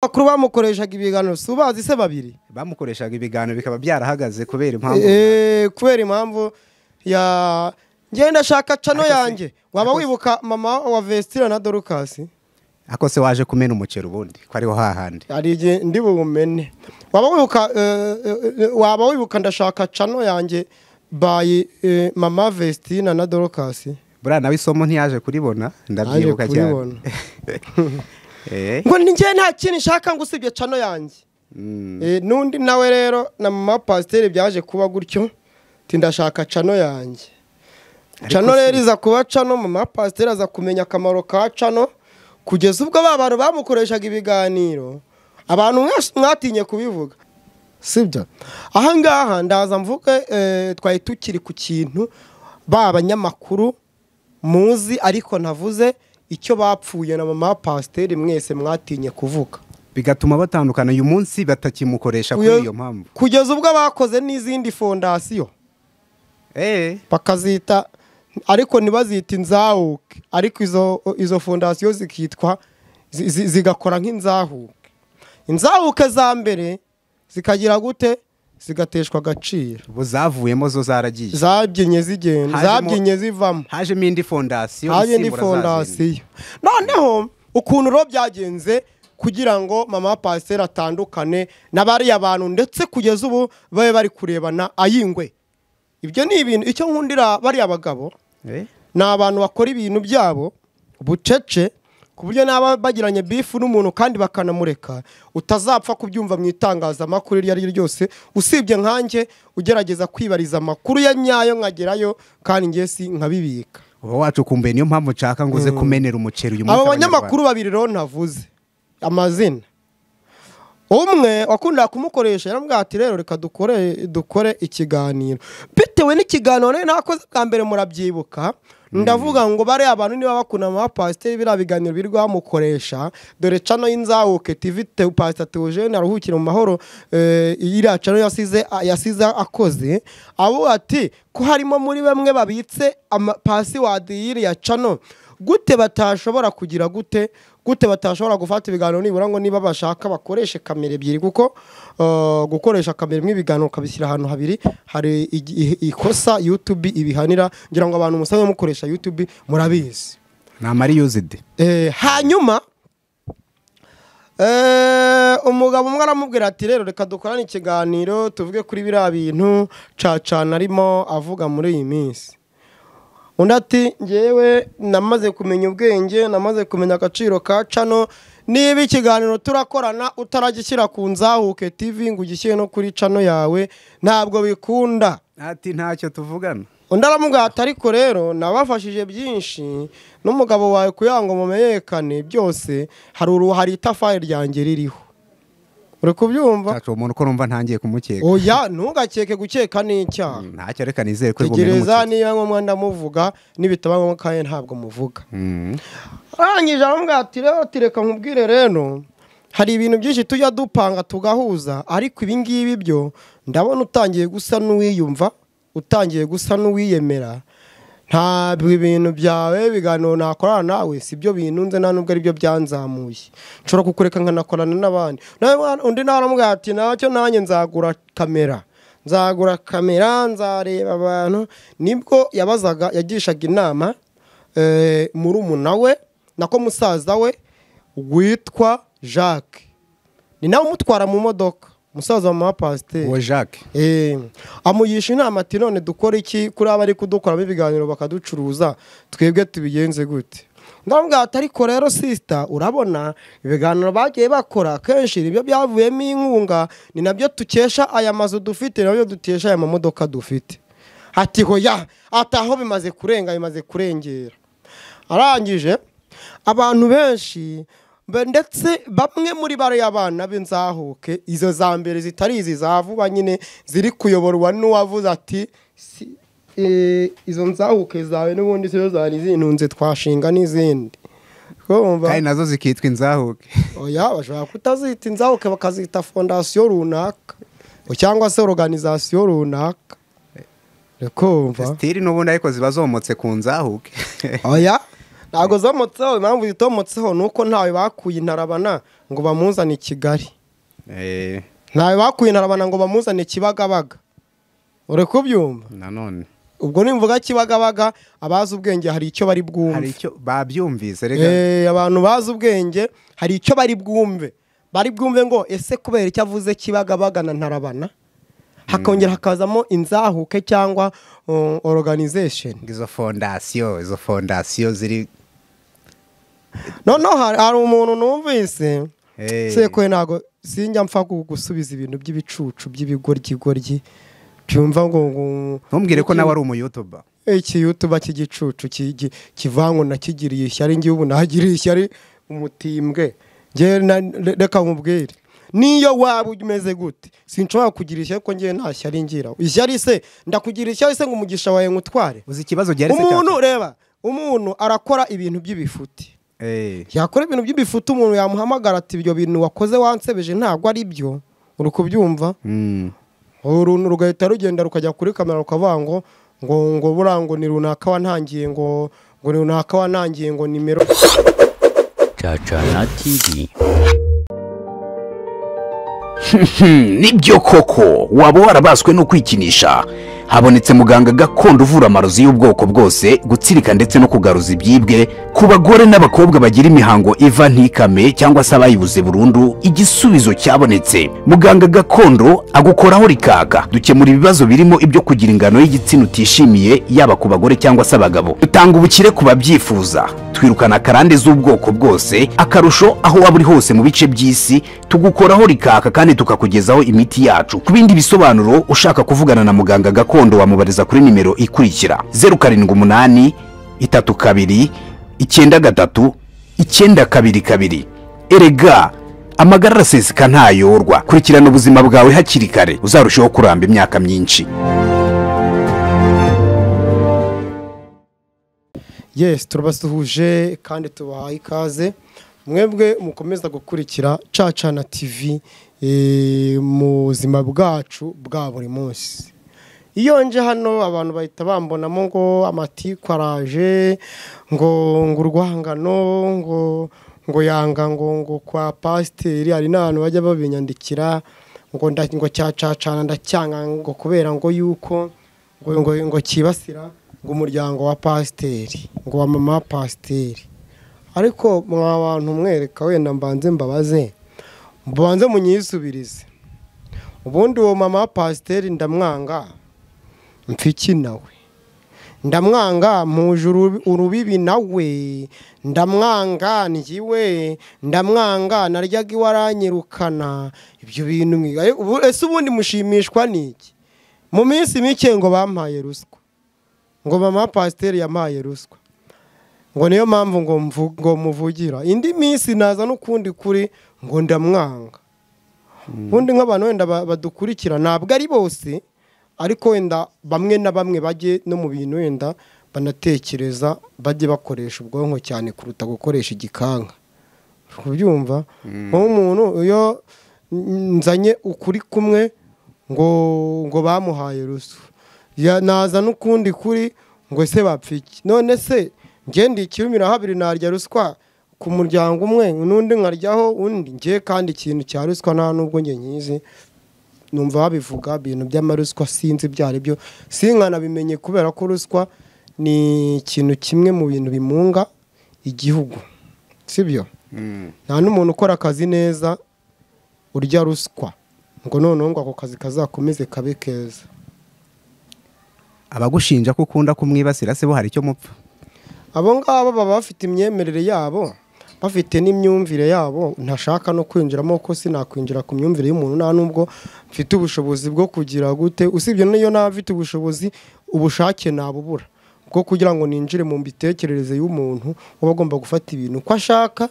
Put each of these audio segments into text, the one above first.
bakuru bamukoreshaga ibiganiro si ubazi se babiri bamukoreshaga ibiganiro bikaba byarahagaze kubera impamvu Eh, kubera impamvu ya ngenda shaka cano Ariko se- yanjye waba ariko se- wibuka mama wa vestira na dorukasi ako se waje kumena umuceri ubundi ko ariho hahandi hari igihe ndi bumene waba wibuka eh, eh, waba wibuka ndashaka cano yanjye bayi eh, mama vestina na dorukasi buriya nawe isomo ntiyaje kuribona ndabyibuka Yaje cyane kuribona. Eh, ngo ni njye nta kintu nshaka ngo usibye cano yanjye mm, Eh, n'undi nawe rero na mama pasiteri byaje kuba gutyo ati ndashaka cano yanjye cano rero iza kuba cano mama pasiteri aza kumenya akamaro ka cano kugeza ubwo ba bantu bamukoreshaga ibiganiro abantu mwese mwatinye kubivuga sibyo ahangaha ndaza mvuge eh, twari tukiri ku kintu ba banyamakuru muzi ariko navuze icyo bapfuye na mama pasiteri mwese mwatinye kuvuga bigatuma batandukana uyu munsi batakimukoresha Uyo- kuri iyo mpamvu kugeza ubwo bakoze n'izindi fondasiyo Eh, bakazita ariko ntibazita inzahuke ariko izo izo fondasiyo zikitwa zi- zi- zigakora nk'inzahuke inzahuke za mbere zikagira gute zigateshwa agaciro ubu zavuyemo zo zaragiye zabyinnye zigenda Hajemo- zabyinnye zivamo hajemo indi fondasiyo haje isimbura indi za zindi. fondasiyo noneho ukuntu ro byagenze kugira ngo mama pasiteri atandukane na bariya bantu ndetse kugeza ubu babe bari kurebana ayingwe ibyo ni ibintu icyo nkundira bariya bagabo Eh, ni abantu bakora ibintu byabo bucece ku buryo n'aba bagiranye bifu n'umuntu kandi bakanamureka utazapfa kubyumva mu itangazamakuru iryo ari ryo ryose usibye nkanjye ugerageza kwibariza amakuru ya nyayo nkagerayo kandi njye si nkabibika uba wacukumbuye niyo mpamvu nshaka ngo uze kumenera umuceri uyu munsi abo banyamakuru babiri rero ntavuze amazina umwe wakunda kumukoresha yaramubwira ati rero reka dukore dukore ikiganiro bitewe n'ikiganiro nari nakoze bwa mbere murabyibuka ndavuga ngo bariya abantu niba bakunda amapasiteri biriya biganiro biri bamukoresha dore cano y'inzahuke tv te- pasita teogene aruhukire mu mahoro eh, iriya cano yasize yasize akoze abo ati ko harimo muri bamwe babitse ama- pasiwadi y'iriya cano gute batashobora kugira gute gute batashobora gufata ibiganiro nibura ngo niba bashaka bakoreshe kamera ebyiri kuko uh, gukoresha kamera imwe ibiganiro ukabishyira ahantu habiri hari igi- ikosa youtube ibihanira ngira ngo abantu musanzwe mukoresha youtube murabizi ni amariyuzide Eh, hanyuma eh, umugabo umwe aramubwira ati rero reka dukorane ikiganiro tuvuge kuri biriya bintu cacana arimo avuga muri iyi minsi undi ati ngewe namaze kumenya ubwenge namaze kumenya agaciro ka cano niba ikiganiro turakorana utaragishyira ku nzahuke tv ngo ugishyire no kuri cano yawe ntabwo bikunda ati ntacyo tuvugana undi aramubwira ati ariko rero nabafashije byinshi n'umugabo wawe kugira ngo mumenyekane byose hari uruhu hari itafari ryanjye ririho uri kubyumva Cyacu uwo muntu ko numva ntangiye kumukeka oya ntugakeke gukeka n'icyaha ntacyo reka nizere ko ari bumene tegereza umuceri niba ngombwa ndamuvuga n'ibitaba ngombwa kandi ntabwo muvuga Mm. arangije aramubwira ati rero ati reka nkubwire rero hari ibintu byinshi tujya dupanga tugahuza ariko ibi ngibi byo ndabona utangiye gusa n'uwiyumva utangiye gusa n'uwiyemera ntabwo ibintu byawe biganiro nakorana nawe si byo bintunze nta nubwo ari byo byanzamuye nshobora kukureka nkanakorana n'abandi Nawe mwana- undi nawe aramubwira ati nacyo nanjye nzagura kamera nzagura kamera nzareba abantu nibwo yabazaga yagishaga inama eh, murumuna we nako musaza we witwa jacques ni nawe umutwara mu modoka umusaza wa mama pasiteri uwo jacques Eh, amugisha inama ati none dukore iki kuri abari kudukoramo ibiganiro bakaducuruza twebwe tubigenze gute ndamubwira ati ariko rero sisita urabona ibiganiro bagiye bakora kenshi nibyo byavuyemo inkunga ni nabyo tukesha aya mazu dufite nabyo dukesha aya mamodoka dufite ati hoya ati aho bimaze kurenga bimaze kurengera arangije abantu benshi be- ndetse bamwe muri bariya bana b'inzahuke izo za mbere zitari izi za vuba nyine ziri kuyoborwa n'uwavuze ati "Si- eh, izo nzahuke zawe n'ubundi sizo zari zintunze twashinga n'izindi Urumva? kandi nazo zikitwa inzahuke oya bashobora kutazita inzahuke bakazita fondasiyo runaka cyangwa se organizasiyo runaka urikumva sitiri n'ubundi ariko ziba zomotse ku nzahuke oya ntabwo zomotseho impamvu zitomotseho ni uko ntawe bakuye intarabana ngo bamuzane i kigali Eh, ntawe bakuye intarabana ngo bamuzane kibagabaga uri kubyumva nanone ubwo nimvuga kibagabaga abazi ubwenge hari icyo bari hari bwumve icyo babyumvise rega Eh, abantu bazi ubwenge hari icyo bari bwumve bari bwumve ngo ese kubera icyo avuze kibagabaga na ntarabana hakongera hakazamo inzahuke cyangwa uh, organization ngo izo fondasiyo izo fondasiyo ziri noneho hari hari umuntu numvise Eh, sekoye ntabwo sinjya mpfa gu- gusubiza ibintu by'ibicucu by'ibigoryi byumva ngo ngo- ntumbwire ko nawe ari umuyutuba ikiyutuba cy'igicucu kigi- kivango nakigiriye ishyari ngewe ubu nahagiriye ishyari umutimbwe ngewe na- re- reka mubwire niyo waba umeze gute sinshobora kugira ishyari ko ngewe nta shyari ngira ishyari se ndakugira ishyari se ngo umugisha wawe ngutware uzi ikibazo gihari se umuntu reba umuntu arakora ibintu by'ibifuti Eh, yakora ibintu by'ibifuti umuntu yamuhamagara ati ibyo bintu wakoze wansebeje ntabwo ari byo uri kubyumva mm, uruntu rugahita rugenda rukajya kuri kamera rukavuga ngo ngo ngo buriya ngo ni runaka wantangiye ngo ngo ni runaka wantangiye ngo nimero Chachana TV. nibyo koko waba warabaswe no kwikinisha habonetse muganga gakondo uvura amarozi y'ubwoko bwose gutsirika ndetse no kugaruza ibyibwe ku bagore n'abakobwa bagira imihango iva ntikame cyangwa se abayibuze burundu igisubizo cyabonetse muganga gakondo agukoraho rikaka dukemura ibibazo birimo ibyo kugira ingano y'igitsina utishimiye yaba ku bagore cyangwa se abagabo dutanga ubukire ku babyifuza twirukana akarande z'ubwoko bwose akarusho aho waba uri hose mu bice by'isi tugukoraho rikaka kandi tukakugezaho imiti yacu ku bindi bisobanuro ushaka kuvugana na muganga gakondo wamubariza kuri nimero ikurikira zeru karindwi umunani itatu kabiri icyenda gatatu icyenda kabiri kabiri erega amagara araseseka ntayorwa kurikirana ubuzima bwawe hakiri kare uzarushaho kuramba imyaka myinshi yes turabasuhuje kandi tubahaye ikaze mwebwe mukomeza gukurikira cacana tv eh, mu buzima bwacu bwa buri munsi iyo nje hano abantu bahita bambonamo ngo amatiku araje ngo ngo urwangano ngo ngo yanga ngo ngo kwa pasiteri hari n'abantu bajya babinyandikira ngo nda- ngo cyacacana ndacyanga ngo kubera ngo yuko ngo ngo ngo kibasira ngo umuryango wa pasiteri ngo wa mama wa pasiteri ariko mwa bantu mwereka wenda mbanze mbabaze mbanze munyisubirize ubundi uwo mama wa pasiteri ndamwanga mfiki nawe ndamwanga mpuje urubi- urubibi nawe ndamwanga njyiwe ndamwanga naryaga iwe aranyirukana ibyo bintu mwiga Eh, ubu- ese ubundi mushimishwa n'iki mu minsi mike ngo bampaye ruswa ngo mama pasiteri yampaye ruswa ngo niyo mpamvu ngo mvu- ngo muvugira indi minsi naza n'ukundi kuri ngo ndamwanga ubundi nk'abantu wenda ba- badukurikira ntabwo ari bose ariko wenda bamwe na bamwe bajye no mu bintu wenda banatekereza bajye bakoresha ubwonko cyane kuruta gukoresha igikanka uri kubyumva nk'umuntu iyo nzanye ukuri kumwe ngo ngo bamuhaye rusu Ya- naza n'ukundi kuri ngo ese bapfiki none se ngende ikirumira habiri narya ruswa ku muryango umwe n'undi nkaryaho undi ngiye kandi ikintu cya ruswa nta n'ubwo njye nkizi numva babivuga ibintu by'amaruswa sinzi ibyo ari byo sinkanabimenye kubera ko ruswa ni ikintu kimwe mu bintu bimunga igihugu sibyo nta n'umuntu ukora akazi neza urya ruswa ngo noneho ngo ako kazi kazakomeze kabe keza abagushinja ko ukunda kumwibasira se bo hari icyo mupfa abo ngabo baba bafite imyemerere yabo bafite n'imyumvire yabo ntashaka no kwinjiramo kuko sinakwinjira ku myumvire y'umuntu nta n'ubwo mfite ubushobozi bwo kugira gute usibye n'iyo naba mfite ubushobozi ubushake nabubura bwo kugira ngo ninjire mu mitekerereze y'umuntu uba agomba gufata ibintu uko ashaka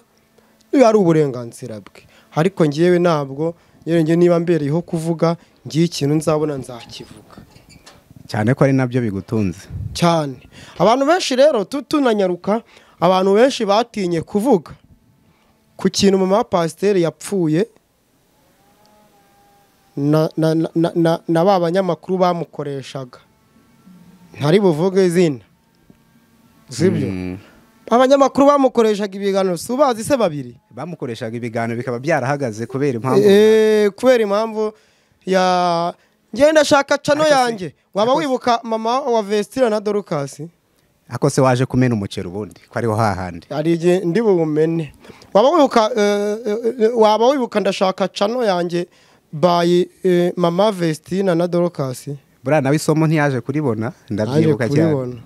iyo ari uburenganzira bwe ariko ngewe ntabwo yewe njye niba mbereyeho kuvuga ngiye ikintu nzabona nzakivuga cyane ko ari nabyo bigutunze cyane abantu benshi rero tu- tunanyaruka abantu benshi batinye kuvuga ku kintu mama wa pasiteri yapfuye na, na, na, na, na, na ba banyamakuru bamukoreshaga ntari buvuge izina sibyo abanyamakuru bamukoreshaga ibiganiro si ubazi se babiri bamukoreshaga ibiganiro bikaba byarahagaze kubera impamvu Eh, kubera impamvu ya ngenda shaka cano Ariko se- yanjye waba ariko se- wibuka mama wa vesitira na dorukasi ako se waje kumena umuceri ubundi ko ariho hahandi hari igihe ndi bumene waba wibuka eh, eh, eh, waba wibuka ndashaka cano yanjye bayi eh, mama vestina na dorukasi buriya nawe isomo ntiyaje kuribona ndabyibuka Yaje cyane kuribona.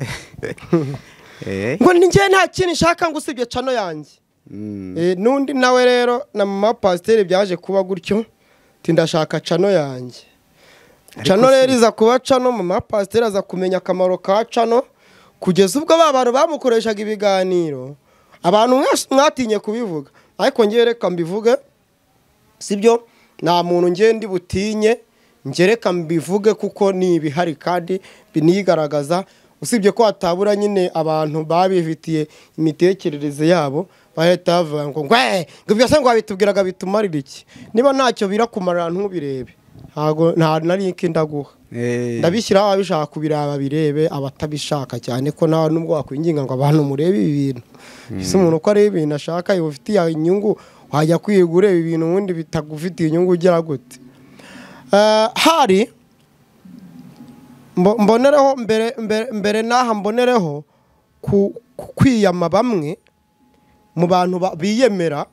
Eh, ngo ni njye nta kintu nshaka ngo usibye cano yanjye mm, Eh, n'undi nawe rero na mama pasiteri byaje kuba gutyo ati ndashaka cano yanjye cano rero iza kuba cano mama pasiteri aza kumenya akamaro ka cano kugeza ubwo ba bantu bamukoreshaga ibiganiro abantu mwese mwatinye kubivuga ariko ngewe reka mbivuge sibyo nta muntu ngewe ndi butinye ngewe reka mbivuge kuko ni ibihari kandi binigaragaza usibye ko hatabura nyine abantu babifitiye imitekerereze yabo bahita bavuga ngo ngwe ngo byose ngo wabitubwiraga bitumarira iki niba ntacyo birakumarira ntubirebe ntago nta nari iki ndaguha eh, ndabishyiraho ababishaka kubireba birebe abatabishaka cyane ko nta nubwo wakwinginga ngo abantu murebe ibi bintu ese umuntu uko areba ibintu ashaka ubufitiye inyungu wajya kwiga ureba ibintu ubundi bitagufitiye inyungu ugera gute Eh, hari mbo- mbonereho mbere mbere- mbere n'aha mbonereho ku- ku- kwiyama bamwe mu bantu ba- biyemera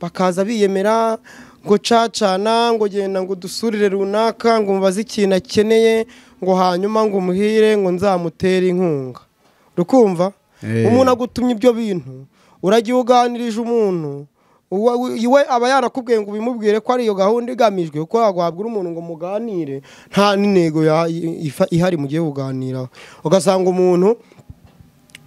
bakaza biyemera ngo cacana ngo genda ngo udusurire runaka ngo mubaze ikintu akeneye ngo hanyuma ngo umuhire ngo nzamutere inkunga rukumva Eh. umuntu agutumye ibyo bintu uragiye uganirije umuntu uwa- we we aba yarakubwiye ngo ubimubwire ko ariyo gahunda igamijwe kuko yaguhabwa umuntu ngo muganire nta n'intego ya- ifa- ihari mugiye kuganiraho ugasanga umuntu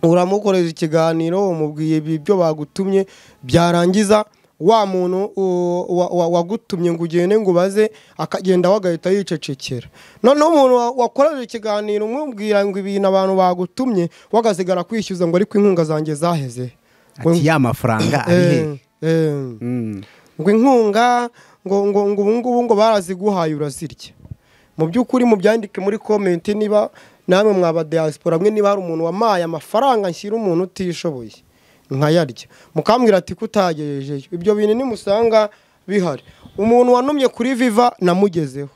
uramukoreza ikiganiro umubwiye ibyo bagutumye byarangiza wa muntu u- wa- wa- wagutumye ngo ugende ngo ubaze akagenda we agahita yicecekera noneho umuntu wa- wakoreje ikiganiro umubwira ngo ibintu abantu bagutumye we agasigara kwishyuza ngo ariko inkunga zanjye zaheze Ngo- ati ya mafaranga ari he Eh, eh. Mm, ngo inkunga ngo ngo ngo ubu ngubu ngo baraziguhaye urazirya mu by'ukuri mubyandike muri komenti niba namwe mwaba diaspora mwe niba hari umuntu wamaye amafaranga nshyira umuntu utishoboye nkayarya mukambwira ati kutagejejeyo ibyo bintu nimusanga bihari umuntu wanumye kuri viva namugezeho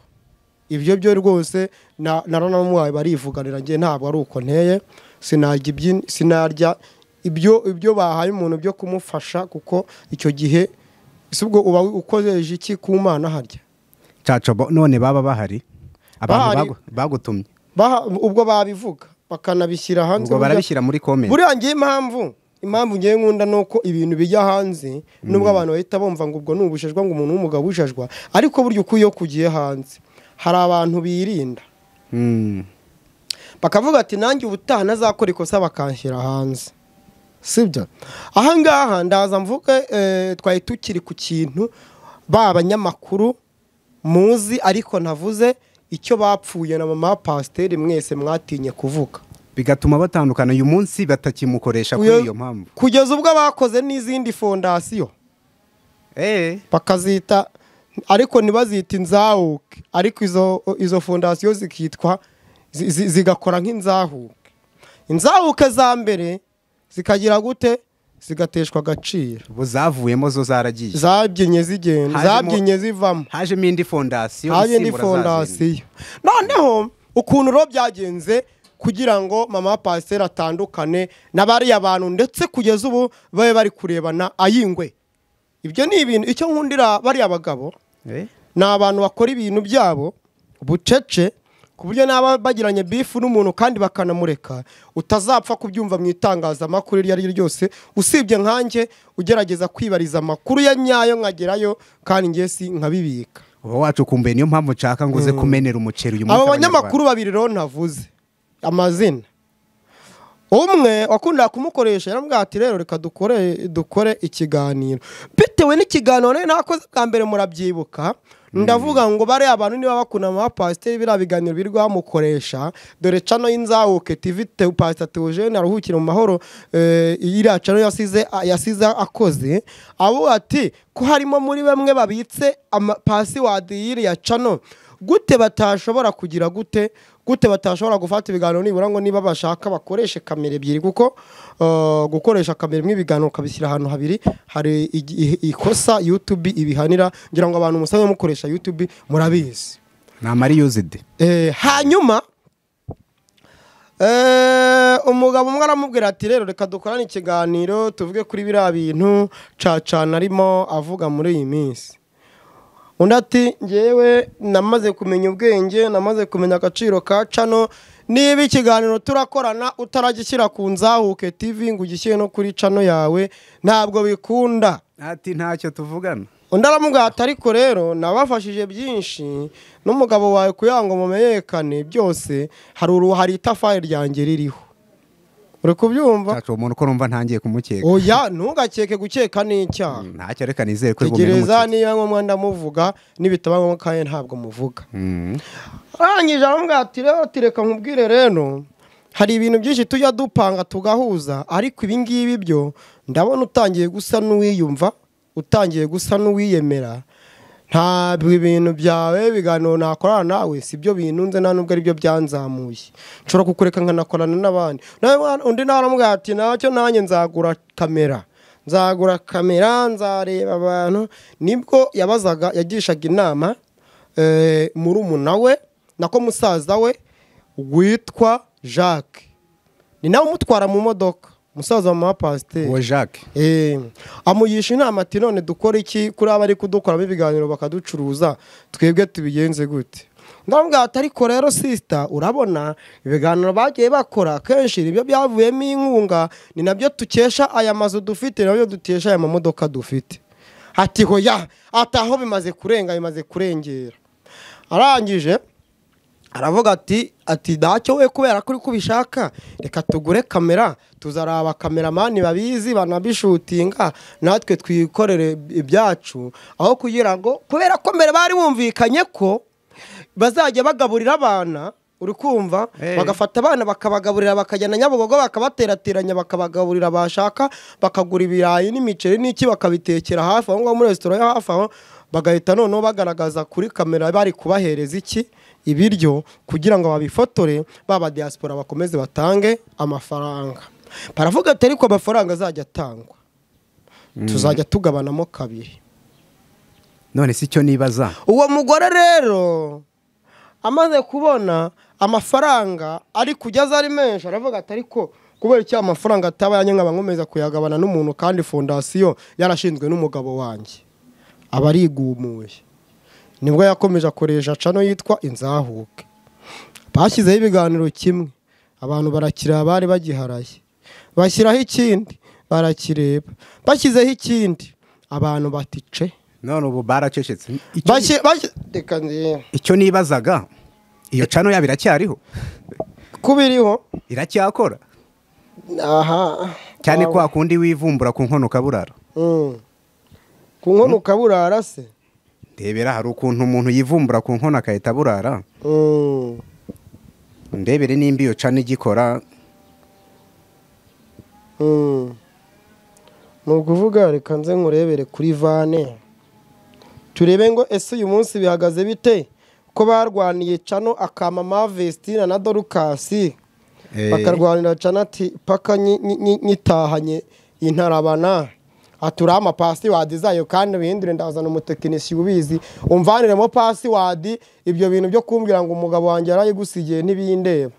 ibyo byo rwose na na naramuhaye barivuganira njye ntabwo ari uko nteye sinarya ibyi- sinarya ibyo ibyo bahaye umuntu byo kumufasha kuko icyo gihe si ubwo uba ukoresheje iki ku mana harya cacobo none baba bahari abantu Bahari. bagu- bagutumye Baha- ubwo babivuga bakanabishyira hanze ubwo barabishyira muri komenti buriya ngewe impamvu impamvu ngewe nkunda ni uko ibintu bijya hanze nubwo abantu bahita bumva ngo ubwo ni ubushejwa ngo umuntu w'umugabo ushejwa ariko burya uko iyo kugiye hanze hari abantu birinda Mm, bakavuga ati nanjye ubutaha ntazakora ikosa bakanshyira hanze sibyo ahangaha ndaza mvuge eh, twari tukiri ku kintu ba banyamakuru muzi ariko navuze icyo bapfuye na mama pasiteri mwese mwatinye kuvuga bigatuma batandukana uyu munsi batakimukoresha Uyo- kuri iyo mpamvu kugeza ubwo bakoze n'izindi fondasiyo Eh, bakazita ariko ntibazite inzahuke ariko izo izo fondasiyo zikitwa zi- zi- zigakora nk'inzahuke inzahuke za mbere zikagira gute zigateshwa agaciro ubu zavuyemo zo zaragiye zabyinnye zigenda Hajemo- zabyinnye zivamo hajemo indi fondasiyo haje indi isimbura za zindi. fondasiyo noneho ukuntu ro byagenze kugira ngo mama pasiteri atandukane n'abariya bantu ndetse kugeza ubu babe bari kurebana ayingwe ibyo ni ibintu icyo nkundira bariya bagabo Eh, ni abantu bakora ibintu byabo bucece ku buryo n'aba bagiranye bifu n'umuntu kandi bakanamureka utazapfa kubyumva mu itangazamakuru iryo ari ryo ryose usibye nkanjye ugerageza kwibariza amakuru ya nyayo nkagerayo kandi njye si nkabibika uba wacukumbuye niyo mpamvu nshaka ngo uze kumenera umuceri uyu munsi abo abanyarwanda. banyamakuru babiri rero ntavuze amazina umwe wakundaga kumukoresha yaramubwira ati rero reka dukore dukore ikiganiro bitewe n'ikiganiro rero nakoze bwa mbere murabyibuka ndavuga ngo bariya abantu niba bakunda ama pasiteri biriya biganiro birirwa bamukoresha dore cano y'inzahuke tivi te pasita teogene aruhukire mu mahoro eh, iriya cano yasize yasize akoze abo ati ko harimo muri bamwe babitse ama- pasiwadi y'iriya cano gute batashobora kugira gute gute batashobora gufata ibiganiro nibura ngo niba bashaka bakoreshe kamera ebyiri kuko eh, gukoresha kamera imwe ibiganiro ukabishyira ahantu habiri hari igi- i- ikosa yutube ibihanira ngira ngo abantu musanzwe mukoresha yutube murabizi ni amariyuzidi Eh, hanyuma eh, umugabo umwe aramubwira ati rero reka dukorane ikiganiro tuvuge kuri biriya bintu cacana arimo avuga muri iyi minsi undi ati ngewe namaze kumenya ubwenge namaze kumenya agaciro ka cano niba ikiganiro turakorana utaragishyira ku nzahuke tv ngo ugishyire no kuri cano yawe ntabwo bikunda ati ntacyo tuvugana undi aramubwira ati ariko rero nabafashije byinshi n'umugabo wawe kugira ngo mumenyekane byose hari uruhari itafari ryanjye ririho uri kubyumva ntacyo uwo muntu ko numva ntangiye kumukeka oya ntugakeke gukeka n'icyaha ntacyo reka nizere ko rwumye tegereza n'umukeka niba ngombwa ndamuvuga n'ibitaba ngombwa kandi ntabwo muvuga Mm. arangije aramubwira ati rero ati reka nkubwire rero hari ibintu byinshi tujya dupanga tugahuza ariko ibi ngibi byo ndabona utangiye gusa n'uwiyumva utangiye gusa n'uwiyemera ntabwo ibintu byawe ibiganiro nakorana nawe si byo bintunze nta nubwo aribyo byanzamuye nshobora kukureka nkanakorana n'abandi Nawe mwana- undi nawe aramubwira ati nacyo nanjye nzagura kamera nzagura kamera nzareba abantu nibwo yabazaga yagishaga inama eh, murumuna we nako musaza we witwa jacques ni nawe umutwara mu modoka umusaza wa mama pasiteri uwo jacques Eh, amugisha inama ati none dukore iki kuri abari kudukoramo ibiganiro bakaducuruza twebwe tubigenze gute ndamubwira ati ariko rero sisita urabona ibiganiro bagiye bakora kenshi nibyo byavuyemo inkunga ni nabyo tukesha aya mazu dufite nabyo dukesha aya mamodoka dufite ati hoya ati aho bimaze kurenga bimaze kurengera arangije aravuga ati ati ntacyo we kubera ko uri kubishaka reka tugure kamera tuzaraba kameramani babizi banabishutinga natwe twikorere ibyacu aho kugira ngo kubera ko mbere bari bumvikanye ko bazajya bagaburira abana uri kumva Hey. bagafata abana bakabagaburira bakajyana nyabugogo bakabaterateranya bakabagaburira bashaka bakagura ibirayi n'imiceri n'iki bakabitekera hafi aho ngaho muri resitora yo hafi aho bagahita noneho bagaragaza kuri kamera bari kubahereza iki ibiryo kugira ngo babifotore baba diaspora bakomeze batange amafaranga baravuga ati ariko amafaranga azajya atangwa tuzajya tugabanamo kabiri none si cyo nibaza uwo mugore rero amaze kubona amafaranga ari kugeza ari menshi aravuga ati ariko kubera icyo amafaranga atabaye nkaba nkomeza kuyagabana n'umuntu kandi fondasiyo yarashinzwe n'umugabo wanjye aba arigumuye nibwo yakomeje akoresha cano yitwa inzahuke bashyizeho ibiganiro kimwe abantu barakireba abari bagiharaye bashyiraho ikindi barakireba bashyizeho ikindi abantu batice none ubu baracecetse Icyo- Bashye- bashye- reka ndebe. icyo nibazaga iyo cano yabo iracyariho kuba iriho iracyakora aha cyane kwa kundi wivumbura ku nkono ukaburara Mm. ku nkono ukaburara se ndebera hari ukuntu umuntu yivumbura ku nkono agahita aburara Mm. ndebere nimba iyo cano igikora Mm. ni ukuvuga reka nze nkurebere kuri vane turebe ngo ese uyu munsi bihagaze bite ko barwaniye cano akama mavestina na dorukasi Eh, bakarwanira canati paka nyi- nyi- nyi- nyitahanye intarabana aturama pasiwadi zayo kandi bihindure ndazana umutekinisiye ubizi umvaniremo pasiwadi ibyo bintu byo kumbwira ngo umugabo wanjye yarayigusigiye ntibindeba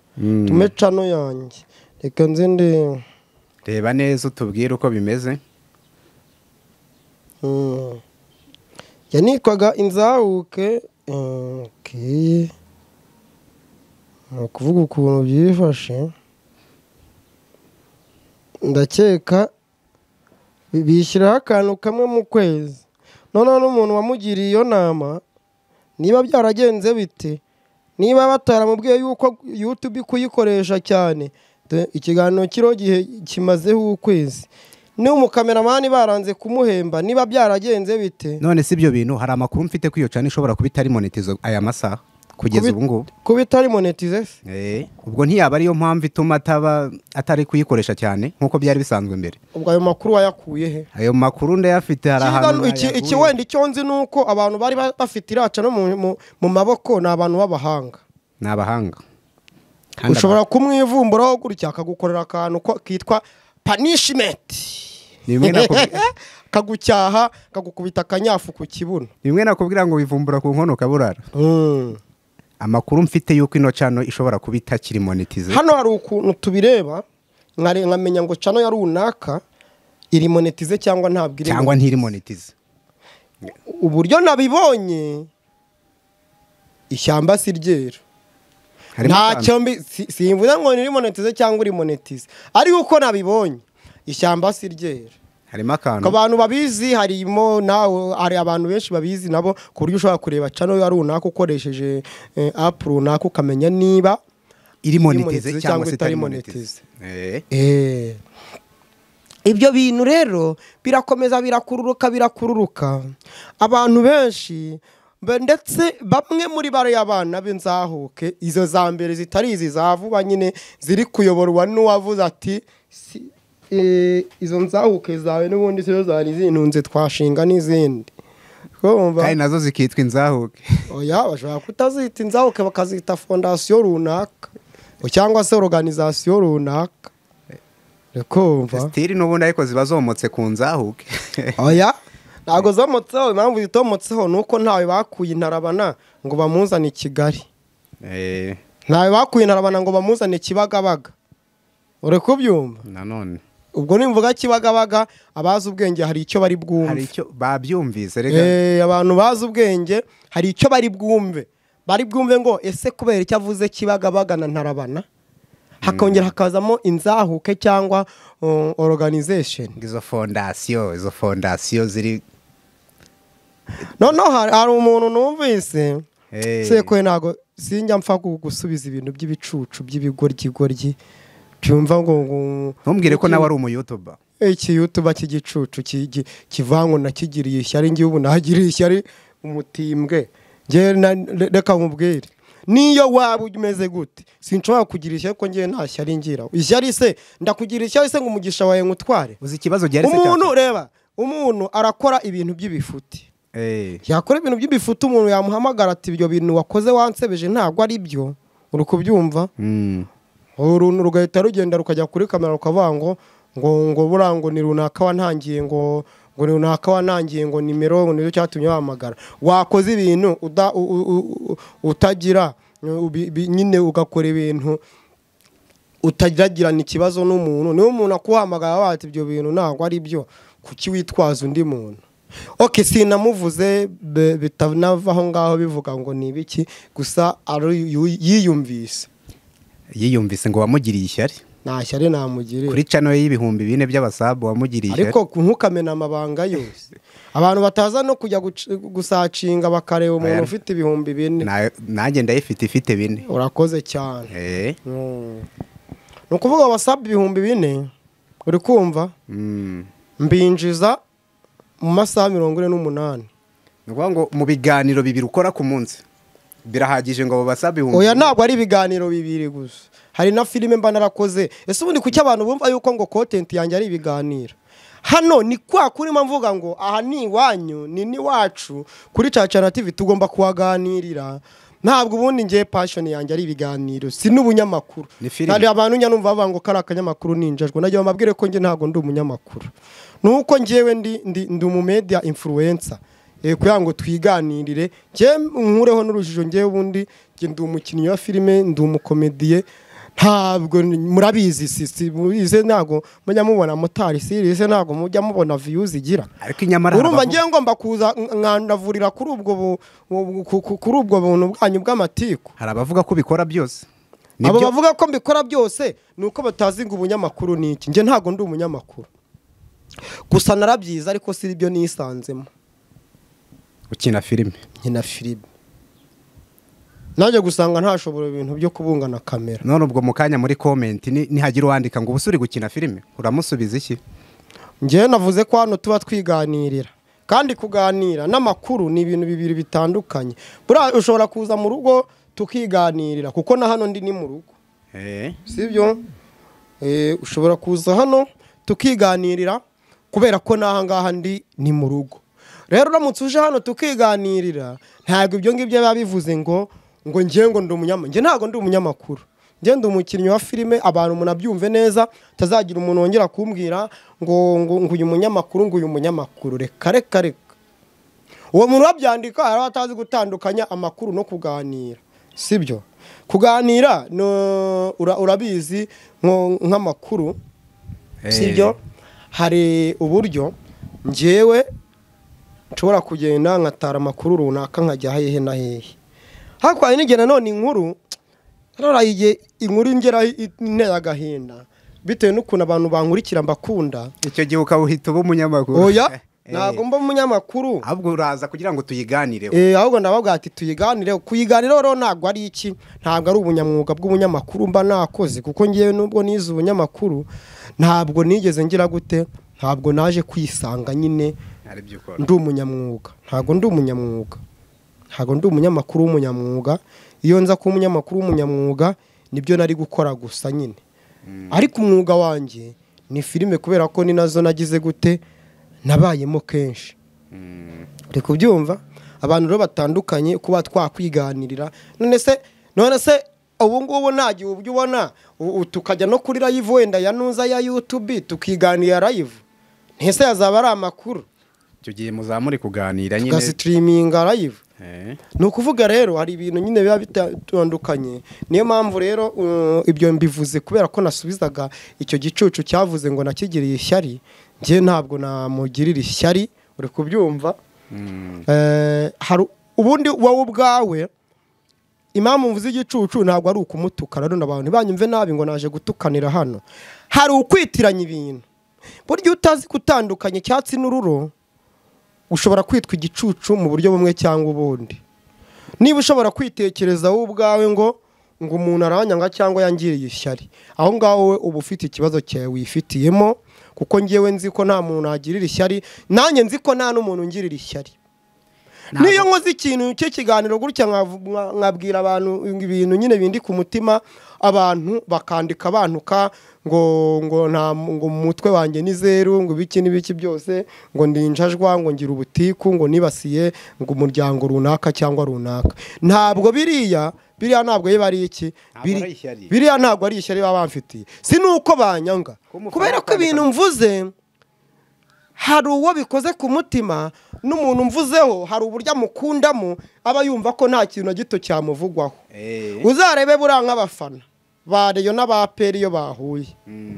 tume cano yanjye reka nze ndebe reba neza utubwire uko bimeze Mm. yanitwaga inzahuke Mm, okay. ni ukuvuga ukuntu byifashe ndakeka bi- bishyiraho akantu kamwe mu kwezi noneho n'umuntu wamugiriye iyo nama niba byaragenze bite niba bataramubwiye yuko yutube kuyikoresha cyane dore ikiganiro kiriho gihe kimazeho ukwezi n'umukameramani baranze kumuhemba niba byaragenze bite none si ibyo bintu hari amakuru mfite ko iyo cano ishobora kuba itari monetizo aya masaha Kubi- kugeza ubu ngubu kuba itari monetize se Eh, ubwo ntiyaba ariyo mpamvu ituma ataba atari kuyikoresha cyane nk'uko byari bisanzwe mbere ubwo ayo makuru wayakuye he ayo makuru ndayafite hari ahantu Ikiganiro- iki- iki nayaguye. wenda icyo nzi ni uko abantu bari ba- bafite iraca no mu- mu- mu maboko ni abantu b'abahanga ni abahanga Kandi ushobora kumwivumburaho gutya akagukorera akantu ko- kitwa panishimenti Ni bimwe nakubwi- kagucyaha kagukubita akanyafu ku kibuno ni bimwe nakubwira ngo wivumbura ku nkono ukaburara Mm. amakuru mfite y'uko ino cano ishobora kuba itakiri monetize hano hari ukuntu tubireba nkare- nkamenya ngo cano ya runaka iri monetize cyangwa ntabwo iri cyangwa ntiri monetize uburyo nabibonye ishyamba si ryeru Harimo akantu. ntacyo mbi si- simvuze ngo niri monetize cyangwa uri monetize ariko uko nabibonye ishyamba si ryeru harimo akantu ku bantu babizi harimo nawe hari abantu benshi babizi nabo ku buryo ushobora kureba cano ya runaka ukoresheje eh, apu runaka ukamenya niba iri monetize monetize cyangwa cyangwa se itari itari monetize Eh, Eh. ibyo bintu rero birakomeza birakururuka birakururuka abantu benshi be- ndetse bamwe muri bariya bana b'inzahuke izo za mbere zitari izi za vuba nyine ziri kuyoborwa n'uwavuze ati "Si- eh, izo nzahuke zawe n'ubundi sizo zari zintunze twashinga n'izindi Urumva? kandi nazo zikitwa inzahuke oya bashobora kutazita inzahuke bakazita fondasiyo runaka cyangwa se organizasiyo runaka uri kumva sitiri n'ubundi ariko ziba zomotse ku nzahuke oya ntabwo zomotseho impamvu zitomotseho ni uko ntawe bakuye intarabana ngo bamuzane i kigali Eh, ntawe bakuye intarabana ngo bamuzane kibagabaga uri kubyumva nanone ubwo nimvuga kibagabaga abazi ubwenge hari icyo bari bwumve hari icyo babyumvise rega Eh, abantu bazi ubwenge hari icyo bari bwumve bari bwumve ngo ese kubera icyo avuze kibagabaga na ntarabana hakongera hakazamo inzahuke cyangwa uh, organization izo fondasiyo izo fondasiyo ziri noneho hari, hari umuntu numvise Eh. sekwe ntago sinjya mpfa gu- gusubiza ibintu by'ibicucu by'ibigoryi byumva ngo ngo- ntumbwire ko nawe ari umuyutuba iki yutuba cy'igicucu kigi- kivangwa nakigiriye ishyari ngewe ubu nagiriye ishyari umutimbwe ngewe na- re- reka nkubwire niyo waba umeze gute sinshobora kugira ishyari ko ngewe nta shyari ngira ishyari se ndakugira ishyari se ngo umugisha wawe ngutware uzi ikibazo gihari se umuntu cyatuma- reba umuntu arakora ibintu by'ibifuti Eh, yakora ibintu by'ibifuti umuntu yamuhamagara ati ibyo bintu wakoze wansebeje ntabwo ari byo uri kubyumva mm. uruntu rugahita rugenda rukajya kuri kamera rukavuga ngo ngo ngo buriya ngo ni runaka wantangiye ngo ngo ni runaka wantangiye ngo nimero ngo nicyo cyatumye wahamagara wakoze ibintu uda- u- u- u- utagira ubi- bi- nyine ugakora ibintu utagiragirana ikibazo n'umuntu niba umuntu akuhamagara avuga ati ibyo bintu ntabwo ari byo kuki witwaza undi muntu oke sinamuvuze be- bitanava aho ngaho bivuga ngo ni ibiki gusa ari yu- yiyumvise yiyumvise ngo wamugiriye ishyari nta shyari namugirira kuri cano ye y'ibihumbi bine by'abasabu wamugiriye ishyari ariko ntukamena amabanga yose abantu bataza no kujya guc- gusacinga bakareba umuntu Oya. ufite ibihumbi bine Na- nanjye ndayifite ifite bine urakoze cyane Eh, Mm. ni ukuvuga wasabye ibihumbi bine uri kumva mm. mbinjiza mu masaha mirongo ine n'umunani ni ukuvuga ngo mu biganiro bibiri ukora ku munsi birahagije ngo babasabe ibihumbi oya bine? ntabwo ari ibiganiro bibiri gusa hari na filime mba narakoze ese ubundi kuki abantu bumva yuko ngo kontenti yanjye ari ibiganiro hano ni kwa kurima mvuga ngo aha ni iwanyu ni n'iwacu kuri cacana tv tugomba kuhaganirira ntabwo ubundi ngiye pashoni yanjye ari ibiganiro si n'ubunyamakuru Ni filime. Hari abantu njya numva bavuga ngo kari akanyamakuru ninjajwe najya bambabwire ko njye ntabwo ndi umunyamakuru nuko njyewe ndi ndi ndi umumedia influencer eh, kugira ngo twiganirire njye nkureho n'urujijo njyewe ubundi njye ndi umukinnyi wa filime ndi umukomediye ntabwo ni- murabizi si si mubize ntabwo mujya mubona motari siri se ntabwo mujya mubona views igira ariko inyamara hari urumva abavuga- ngiye ngomba kuza nkandavurira kuri ubwo bu- bu- ku- ku- kuri ubwo buntu bwanyu bw'amatiku hari abavuga ko ubikora byose abo Nibyo- bavuga ko mbikora byose ni uko batazi ngo ubunyamakuru ni iki njye ntabwo ndi umunyamakuru gusa narabyiza ariko si ibyo nisanzemo ukina filime nkina firibe nanjye gusanga ntashobora ibintu byo kubungana kamera none ubwo mu kanya muri komenti ni- nihagira uwandika ngo ubusuri gukina filime uramusubiza iki njyewe navuze ko hano tuba twiganirira kandi kuganira n'amakuru ni ibintu bibiri bitandukanye buriya ushobora kuza mu rugo tukiganirira kuko na hano ndi ni mu rugo sibyo Eh, ushobora kuza hano tukiganirira kubera ko n'aha ngaha ndi ni mu rugo rero uramutse uje hano tukiganirira ntabwo ibyo ngibyo biba bivuze ngo ngo ngiye ngo ndi umunyamakuru ntabwo ndi umunyamakuru ngenda umukinnyi wa filime abantu munabyumve neza tazagira umuntu wongera kumbwira ngo ngo ngo uyu munyamakuru ngo uyu munyamakuru reka reka reka uwo muntu wabyandika hari aho atazi gutandukanya amakuru no kuganira sibyo kuganira no- ura- urabizi nko- nk'amakuru sibyo hari uburyo ngewe nshobora kugenda nkatara amakuru runaka nkajya hehe na hehe hakurya hari n'igihe nanone inkuru rora igihe inkuru ingeraho intera agahinda bitewe n'ukuntu abantu bankurikira mbakunda icyo gihe ukaba uhita uba umunyamakuru oya Eh, ntabwo mba umunyamakuru ahubwo uraza kugira ngo tuyiganireho Eh, ahubwo ndababwira ati tuyiganire kuyiganiraho rero ntabwo ari iki ntabwo ari ubunyamwuga bw'ubunyamakuru mba nakoze kuko ngewe nubwo nize ubunyamakuru ntabwo nigeze ngira gute ntabwo naje kwisanga nyine ari byo ukora ndi umunyamwuga ntabwo ndi umunyamwuga ntabwo ndi umunyamakuru w'umunyamwuga iyo nza kuba umunyamakuru w'umunyamwuga nibyo nari gukora gusa nyine ariko umwuga wanjye ni filime kubera ko ni nazo nagize gute nabayemo kenshi uri kubyumva abantu rero batandukanye kuba twakwiganirira none se none se ubu ngubu nta gihe ubyo ubona u- u- tukajya no kuri live wenda ya nuza ya yutubi tukiganira live ntese yazaba ari amakuru icyo gihe muzamure kuganira nyine tugasitiriminga live Eh, ni ukuvuga rero hari ibintu nyine biba bitandukanye niyo mpamvu rero uh, ibyo mbivuze kubera ko nasubizaga icyo gicucu cyavuze ngo nakigiriye ishyari njye ntabwo namugirira ishyari uri kubyumva Eh, hari ubundi wowe ubwawe impamvu mvuze igicucu ntabwo ari ukumutuka rero abantu ntibanyumve nabi ngo naje gutukanira hano hari ukwitiranya ibintu burya iyo utazi gutandukanya icyatsi n'ururo ushobora kwitwa igicucu mu buryo bumwe cyangwa ubundi niba ushobora kwitekereza wowe ubwawe ngo ngo umuntu aranyanga cyangwa yangiriye ishyari aho ngaho we uba ufite ikibazo cyawe wifitiyemo kuko ngewe nzi ko nta muntu nagirira ishyari nanjye nzi ko nta n'umuntu ungirira ishyari niyo nkoze ikintu cy'ikiganiro gutya nkavu- nka- nkabwira abantu ibintu nyine bindi ku mutima abantu bakandika bantuka ngo ngo nta ngo mu mutwe wanjye ni zeru ngo ibiki n'ibiki byose ngo ndinjajwa ngo ngira ubutiku ngo nibasiye ngo umuryango runaka cyangwa runaka ntabwo biriya biriya ntabwo biba ari iki Ntabwo Biri- ari ishyari. biriya ntabwo ari ishyari baba bamfitiye si nuko banyanga Kumufana kubera ko ukandika- ibintu mvuze hari uwo bikoze ku mutima n'umuntu mvuzeho hari uburyo amukundamo aba yumva ko nta kintu na gito cyamuvugwaho eh, uzarebe buriya nk'abafana ba reyo n'aba aperi iyo bahuye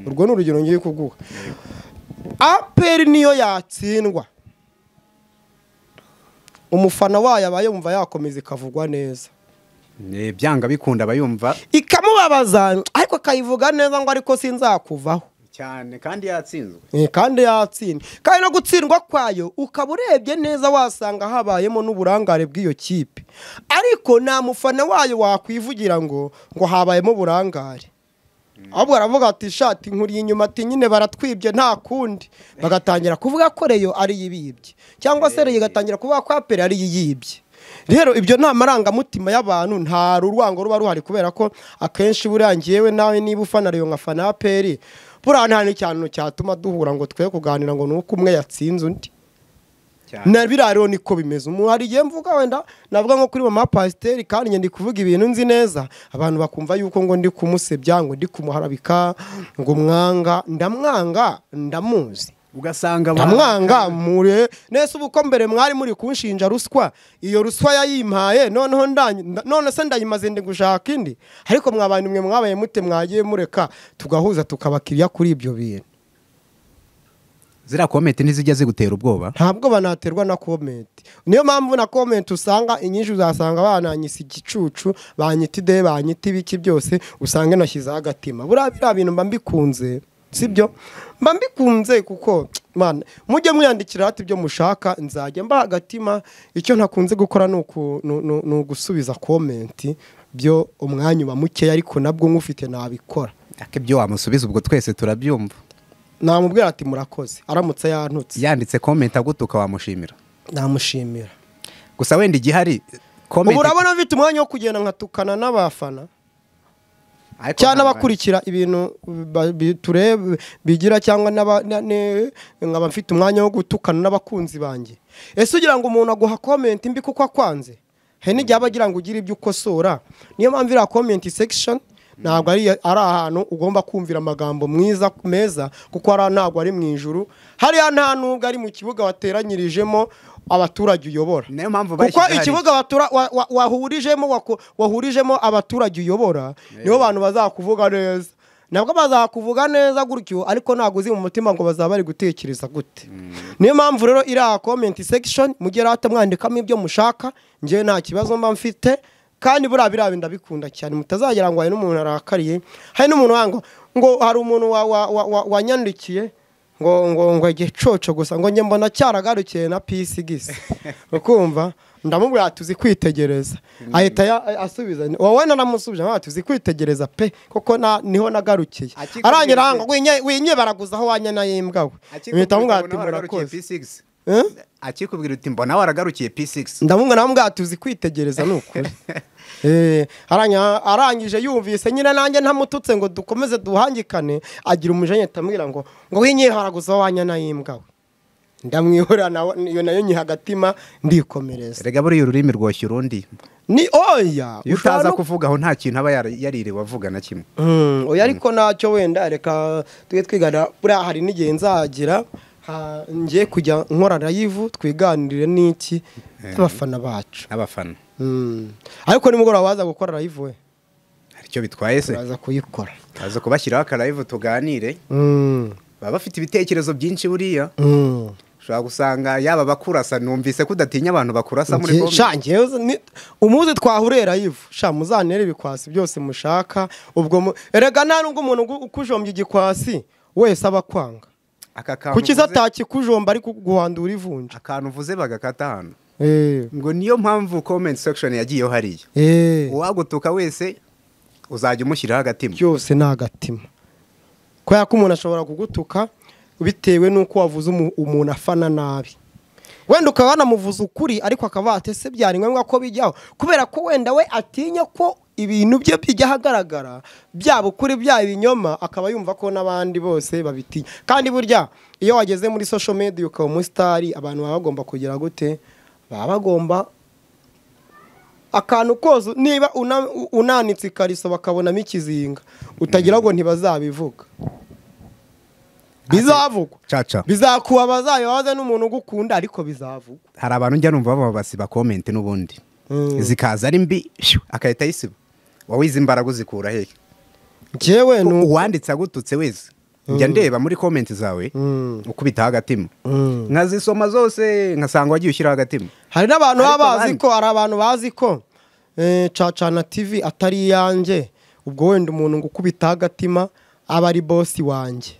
urwo ni urugero ngiye kuguha aperi niyo yatsindwa umufana wayo aba yumva yakomeza ikavugwa neza eh, byanga bikunda aba yumva ikamubabaza ariko akayivuga neza ngo ariko sinzakuvaho cyane kandi yatsinzwe Eh, kandi yatsinda kandi no gutsindwa kwayo ukaba urebye neza wasanga habayemo n'uburangare bw'iyo kipe ariko nta mufana wayo wakwivugira ngo ngo habayemo uburangare ahubwo aravuga ati shati nkuriye inyuma ati nyine baratwibye nta kundi bagatangira kuvuga ko reyo ari yibibye cyangwa se reyo igatangira kuvuga ko aperi ari yibye rero ibyo ni amarangamutima y'abantu nta urwango ruba ruhari kubera ko akenshi buriya ngewe nawe niba ufana reyo nkafana aperi buriya nta n'ikintu cyatuma duhura ngo twe kuganira ngo ni uko umwe yatsinze undi cyane na biriya rero niko bimeze umuntu hari igihe mvuga wenda navuga nko kuri mama pasiteri kandi njye ndi kuvuga ibintu nzi neza abantu bakumva yuko ngo ndi kumusebya ngo ndi kumuharabika ngo mwanga ndamwanga ndamuzi ugasanga abantu- ndamwanga mure nese ubu ko mbere mwari muri kunshinja ruswa iyo ruswa yayimpaye noneho ndanyu- nda- none se ndayimaze ndi gushaka indi ariko mwabantu mwe mwabaye mute mwagiye mureka tugahuza tukabakiriya kuri ibyo bintu ziriya komenti ntizijya zigutera ubwoba ntabwo banaterwa na komenti niyo mpamvu na komenti usanga inyinshi uzasanga bananyise igicucu banyita ide banyita ibiki byose usanga nashyizeho agatima buriya biriya bintu mba mbikunze sibyo mba mbikunze kuko man mujye mwiyandikira hati ibyo mushaka nzajya mba agatima icyo ntakunze gukora ni uku- ni- ni ni ugusubiza komenti byo umwanya uba mukeya ariko nabwo nk'ufite nabikora ariko ibyo wamusubiza ubwo twese turabyumva namubwira ati murakoze aramutse yantutse yanditse komenti agutuka wamushimira namushimira gusa wenda igihari ubu komenti urabona mfite umwanya wo kugenda nkatukana n'abafana Ariko cyangwa ntabwo- abakurikira ibintu ba- bi- tureba bigira cyangwa n'aba- na- ne- nkaba mfite umwanya wo gutukana n'abakunzi banjye ese ugira ngo umuntu aguha komenti mbi kuko akwanze hari n'igihe aba agira ngo ugire ibyo ukosora niyo mpamvu iriya komenti sekishoni ntabwo ari ari ahantu ugomba kumvira amagambo mwiza meza kuko hariya ntabwo ari mu ijuru hariya nta nubwo ari mu kibuga wateranyirijemo abaturage uyobora niyo mpamvu kuko bashyize hariya. ikibuga watura- wa- wa- wahurijemo wako- wahurijemo abaturage uyobora nibo bantu bazakuvuga neza nabwo bazakuvuga neza gutyo ariko ntabwo uzi mu mutima ngo bazaba bari gutekereza gute niyo mpamvu rero iriya komenti sekishoni mujye rata mwandikamo ibyo mushaka njyewe nta kibazo mba mfite kandi buriya biriya ndabikunda cyane mutazagira ngo hari n'umuntu arakariye hari n'umuntu wanga ngo- ngo hari umuntu wa- wa- wa- wa- wanyandikiye ngo ngo ngo igicoco gusa ngo njye mbona cyaragarukiye na pisigisi ukumva ndamubwira tuzi kwitegereza ahita ya- asubiza ni- wowe naramusubije ntabwo tuzi kwitegereza pe kuko na- niho nagarukiye Akikubwira arangira iki? hanga winye winye baraguza aho wanya na y'imbwa we mpita mubwira ati murakoze Eh? akikubwira uti mbona waragarukiye p6 ndamubwira namubwira tuzi kwitegereza ni ukuri Eh, aranya- arangije yumvise nyine nanjye ntamututse ngo dukomeze duhangikane agira umujenyeta ambwira ngo ngo winye haraguza aho wanya na y'imbwa we ndamwihorera nawe iyo nayo nyiha agatima ndikomereza rega buriya ururimi rwoshya urundi ni oya iyo utaza ushobora no- kuvugaho nta kintu aba yari- yaririwe avuga na kimwe Mm, oya ariko ntacyo wenda reka tujye twigana buriya hari n'igihe nzagira ha- ngiye kujya nkora live twiganirire n'iki n'abafana bacu abafana Mm. ariko nimugoroba baza gukora live we hari icyo bitwaye se turaza kuyikora aza kubashyiraho akarayivu tuganire Mm, baba bafite ibitekerezo byinshi buriya mm. ushobora gusanga yaba abakurasa numvise ko udatinya abantu bakurasa muri Nge- bombi sha, ngewe zo- ni- umuzi twahurera yivu sha muzanere ibikwasi byose mushaka ubwo mu- erega nta nubwo umuntu ugu- ukujombya igikwasi wese aba akwanga aka kantu kuki se uvuze- atakikujomba ari kuguhandura ivunja akantu uvuze bagakata hano Eh, ngo niyo mpamvu comment section yagiyeho hariya eh, uwagutuka wese uzajya umushyiraho agatima byose ni agatima kubera ko umuntu ashobora kugutuka bitewe n'uko wavuze umu- umuntu afana nabi wenda ukaba wanamuvuza ukuri ariko akaba watese byari ngombwa ko bijyaho kubera ko wenda we atinya ko ibintu bye bijya ahagaragara byaba ukuri byaba ibinyoma akaba yumva ko n'abandi bose babitinya kandi burya iyo wageze muri social media ukaba umusitari abantu baba bagomba kugira gute baba bagomba akantu kose niba una- unanitse ikariso bakabonamo ikizinga utagira ngo ntibazabivuga bizavugwa caca bizakuba bazabibaze n'umuntu ugukunda ariko bizavugwa hari abantu njya numva baba basiba comment n'ubundi Mm. zikaza ari mbi shyu, agahita ayisiba wowe izi mbaraga uzikura hehe njyewe ni uko uwanditse agututse wese njya ndeba muri comment zawe Mm. ukubitaho agatima Mm. nkazisoma zose nkasanga wagiye ushyiraho agatima hari n'abantu baba Ariko bazi abandi- ko hari abantu bazi ko eh, cacana tv atari iyanjye ubwo wenda umuntu ngo ukubitaho agatima aba ari bosi wanjye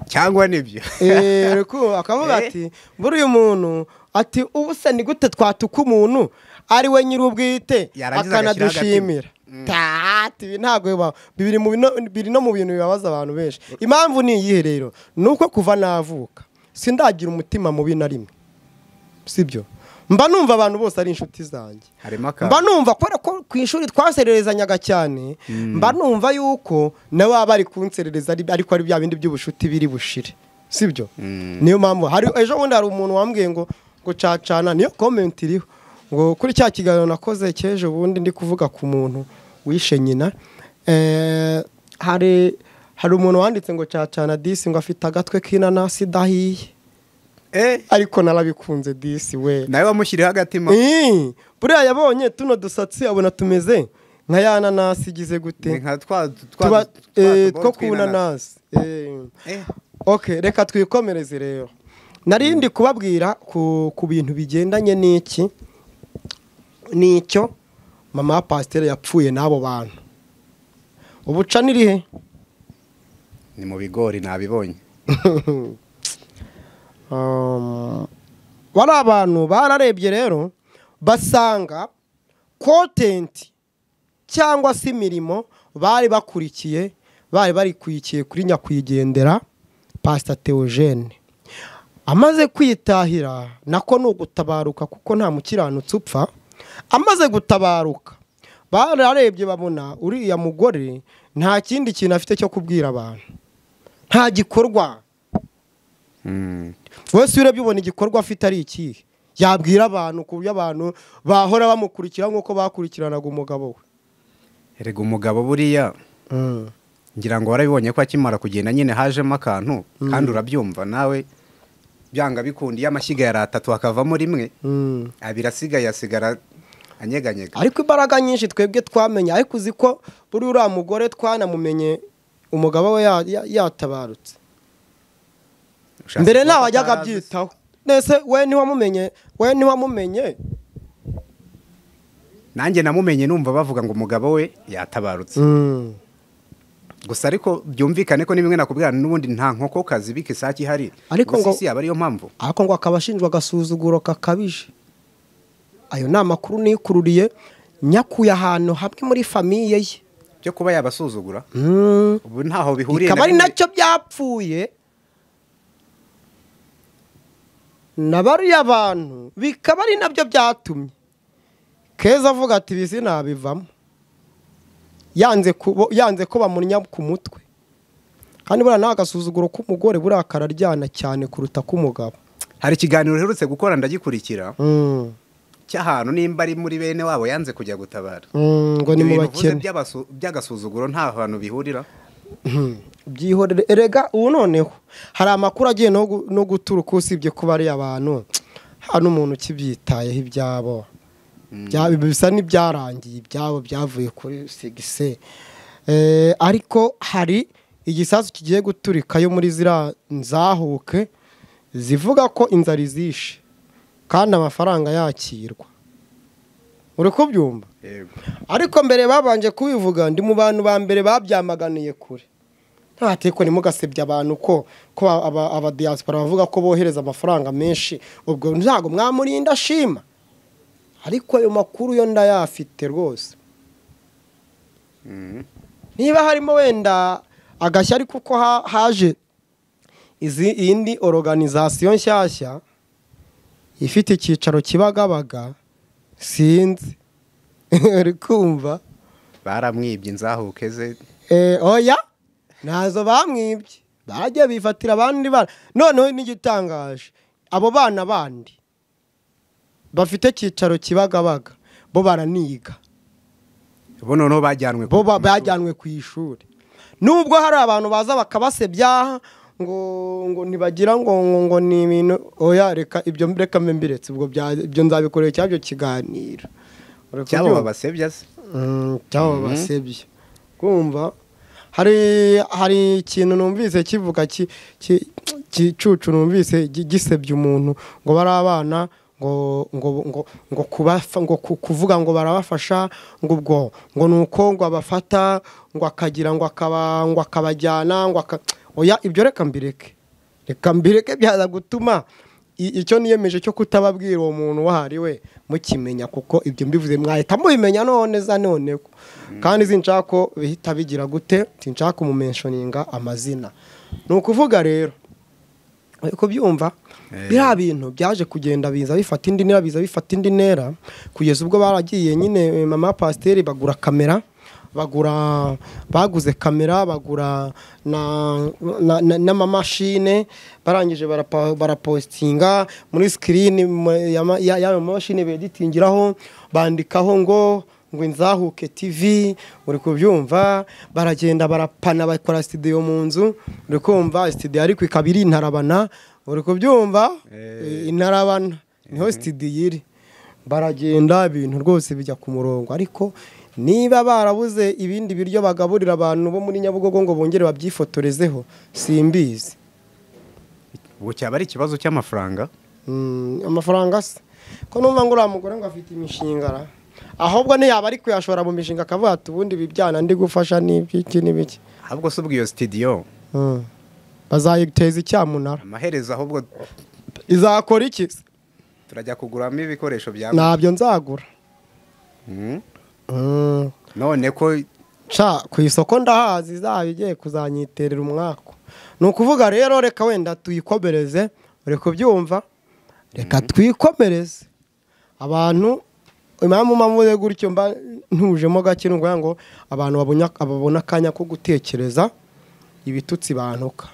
cyangwa nibyo Eh, ruku- akavuga Eh. ati buriya umuntu ati ubu se ni gute twatuka umuntu ari we nyir'ubwite Yarangiza agashyiraho akanadushimira Tati, ibi ntabwo bibaho biri mu bino- biri no mu bintu bibabaza abantu benshi impamvu ni iyihe rero ni uko kuva navuka sindagira umutima mubi na rimwe sibyo mba numva abantu bose ari inshuti zanjye harimo akantu mba numva kubera ko ku ishuri twasererezanyaga cyane mba numva yuko nawe waba ari kunserereza ari- ariko ari bya bindi by'ubushuti biri bushire sibyo niyo mpamvu hari ejo bundi hari umuntu wambwiye ngo ngo cacana niyo komenti iriho ngo kuri cya kiganiro nakoze cy'ejo bundi ndi kuvuga ku muntu wishe nyina eh, hari hari umuntu wanditse ngo cacana disi ngo afite agatwe k'inanasi idahiye eh ariko narabikunze disi we nawe wamushyiriyeho agatima Eh, buriya yabonye tuno dusatsi abona tumeze nka ya nanasi igize ni gute nka twa twa- tuba twa eh, tubobo two ku tw'inanasi. nanasi Eh. Eh, ok reka twikomereze rero nari ndi kubabwira ku ku bintu bigendanye n'iki n'icyo mama wa pasiteri yapfuye n'abo bantu ubuca ni rihe ni mu bigori nabibonye Um, bari abantu bararebye rero basanga kontenti cyangwa se imirimo bari bakurikiye bari barikurikiye kuri nyakwigendera pasita teogene amaze kwitahira nako ni ugutabaruka kuko nta mukiranutsi upfa amaze gutabaruka bararebye babona uriya mugore nta kindi kintu afite cyo kubwira abantu nta gikorwa Mm. wese urebye ubona igikorwa afite ari ikihe yabwira abantu ku buryo abantu bahora bamukurikira nk'uko bakurikiranaga umugabo we erega umugabo buriya Mm. ngira ngo warabibonye ko akimara kugenda nyine hajemo akantu kandi urabyumva nawe byanga bikunda iyo amashyiga yari atatu hakavamo rimwe Mm. abiri asigaye asigara anyeganyega ariko imbaraga nyinshi twebwe twamenye ariko uzi ko buri uriya mugore twanamumenye umugabo we ya- ya- yatabarutse Ushatse mbere kuvuga ntawe ko wajyaga atarazi se? abyitaho nese we ntiwamumenye we ntiwamumenye nanjye namumenye numva bavuga ngo umugabo we yatabarutse Mm. gusa ariko byumvikane ko n'imwe nakubwira n'ubundi nta nkokokazi bika isake ihari Ariko Gusa ngo- isi yaba ariyo mpamvu ariko ngo akaba ashinjwa agasuzuguro kakabije ayo ni amakuru nikururiye nyakuye ahantu hamwe muri famiye ye byo kuba yabasuzugura Mm. ubu ntaho bihuriye bikaba ari rimwe. nacyo byapfuye na bariya bantu bikaba ari nabyo byatumye keza avuga ati ibi sinabivamo yanze kubo- yanze ko bamunya ku mutwe kandi buriya nawe agasuzuguro k'umugore buriya kararyana cyane kuruta k'umugabo hari ikiganiro uherutse gukora ndagikurikira Mm, cy'ahantu nimba ari muri bene wabo yanze kujya gutabara mm, ngo ni mu Ibintu uvuze bakene by'abasu- by'agasuzuguro nta hantu bihurira byihorere erega ubu noneho hari amakuru agiye no gu- no guturuka usibye kuba ari abantu hano umuntu ukibyitayeho ibyabo Bya- bisa n'ibyarangiye ibyabo byavuye kuri sigise Eh, ariko hari igisasu kigiye guturikayo muri ziriya nzahuke zivuga ko inzara izishe kandi amafaranga yakirwa uri kubyumva yego ariko mbere babanje kubivuga ndi mu bantu ba mbere babyamaganiye kure ntateko ntimugasebye abantu ko ko aba- abadiyasipora bavuga ko bohereza amafaranga menshi ubwo ntabwo mwamurinda ashima ariko ayo makuru yo ndayafite rwose niba harimo wenda agashya ariko uko ha- haje izi iyindi oruganizasiyo nshyashya ifite icyicaro kibagabaga sinzi uri kumva baramwibye inzahuke ze Eh, oya ntazo bamwibye bajya bifatira abandi bana noneho n'igitangaje abo bana bandi bafite cyicaro kibagabaga bo baraniga bo noneho bajyanwe ku- bo ba- bajyanwe ku ishuri nubwo hari abantu baza bakabasebya ngo ngo ntibagira ngo ngo ngo ni ibintu oya reka ibyo reka mbe mbiretse ubwo bya- ibyo nzabikorera icyabyo kiganiro Uri cyabo kubyumva? babasebya se Mm, cyabo basebye kumva hari hari ikintu numvise kivuga ki- ki- kicucu numvise gi- gisebya umuntu ngo bari abana ngo ngo ngo ngo kubafa ngo ku- kuvuga ngo barabafasha ngo ubwo ngo nuko ngo abafata ngo akagira ngo akaba ngo akabajyana ngo aka oya ibyo reka mbireke reka mbireke byaza gutuma i- icyo niyemeje cyo kutababwira uwo muntu uwo ari we mukimenya kuko ibyo mbivuze mwahita mubimenya none za none ko kandi sinshaka ko bihita bigira gute sinshaka kumumenshoninga amazina ni ukuvuga rero uri kubyumva biriya bintu byaje kugenda biza bifata indi ntera biza bifata indi ntera kugeza ubwo baragiye nyine eh, mama pasiteri bagura kamera bagura baguze kamera bagura na- na- na- n'amamashine barangije barapa- barapositinga muri sikirini mu- ya ma- ya- y'ayo mamashine beditingiraho bandikaho ngo ngo inzahuke TV uri kubyumva baragenda barapana bakora studio mu nzu uri kumva studio ariko ikaba iri intarabana uri kubyumva Eh, intarabana niho studio iri baragenda ibintu rwose bijya ku murongo ariko niba barabuze ibindi biryo bagaburira abantu bo muri Nyabugogo ngo bongere babyifotorezeho simbizi ubu cyaba ari ikibazo cy'amafaranga Mm, amafaranga se ko numva ngo uriya mugore ngo afite imishinga ra ahubwo ntiyaba ari kuyashora mu mishinga akavuga ati ubundi ibi byana ndi gufasha n'ibiki n'ibiki ahubwo se ubwo iyo sitidiyo Mm. bazayiteza icyamunara amaherezo ahubwo izakora iki se? turajya kuguramo ibikoresho byawe ntabyo nzagura Mm. Mm. none ko ca ku isoko ndahazi izaba igiye kuzanyiterera umwaku ni ukuvuga rero reka wenda tuyikomereze uri kubyumva reka twikomereze abantu impamvu mpamuze gutyo mba ntujemo gake ni ukuvuga ngo abantu babona- babona akanya ko gutekereza ibitutsi bantuka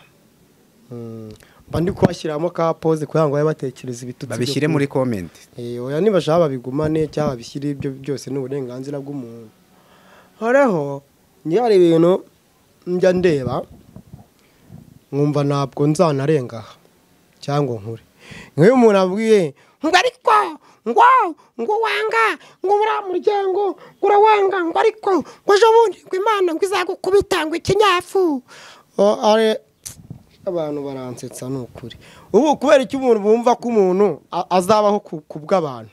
Mm. mba ndi kubashyiramo ka pose kugira ngo babe batekereza ibitutsi byo babishyire kunywa. muri komenti Eh, oya nibashaka babigumane cyangwa babishyire ibyo byose ni uburenganzira bw'umuntu horeho niyo hari ibintu njya ndeba nkumva ntabwo nzanarengaha cyangwa nkure nk'iyo umuntu abwiye ngo ariko ngo ngo wanga ngo uriya muryango ngo urawanga ngo ariko ngo ejo bundi ngo imana ngo izagukubita ngo ikinyafu O- are- abantu baransetsa ni ukuri ubu kubera icyo umuntu bumva ko umuntu a- azabaho ku- ku bw'abantu